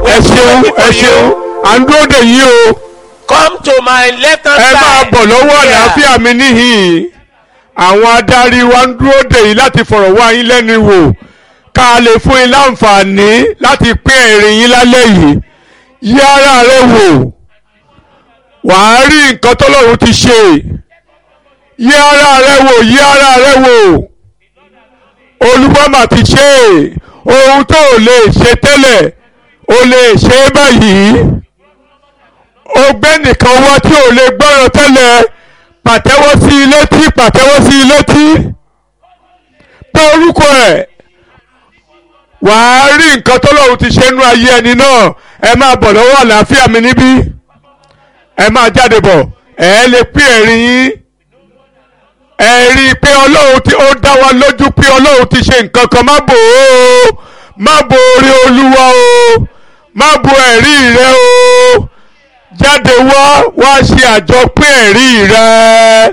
ẹ ṣeun ẹ ṣeun à ń dúró dè yín o Come to my left hand ẹ side. máa bọ̀ lọ́wọ́ Here. àlàáfíà mi níhìn àwọn adarí wa ń dúró dè yín láti fọ̀rọ̀ wá yín lẹ́nu wò ká lè fún yín láǹfààní láti pín ẹ̀rín yín lálẹ́ yìí yí ara rẹ wò wàá rí nǹkan tọ́lọ́run ti ṣe yí ara rẹ wò yí ara rẹ wò olúbọ́mà ti ṣe ohun tó o lè ṣe tẹ́lẹ̀ o lè ṣe é báyìí ọgbẹ́ nìkan wá tí ò lè gbọ́rọ̀ tẹ́lẹ̀ pàtẹ́wọ́ sí i létí pàtẹ́wọ́ sí i létí pé orúkọ ẹ̀ wàá rí nǹkan tọ́lọ́run ti ṣe nú ayé ẹni náà ẹ máa bọ̀ lọ́wọ́ àlàáfíà mi níbí ẹ máa jáde bọ̀ ẹ lè pín ẹ̀rín yín ẹ rí i pé ọlọ́run tí ó dá wa lójú pé ọlọ́run ti ṣe nǹkan kan má bò ó má bo orí olúwa o má bo ẹ̀rí rẹ o jáde wá wá ṣe àjọpín ẹ̀rí rẹ.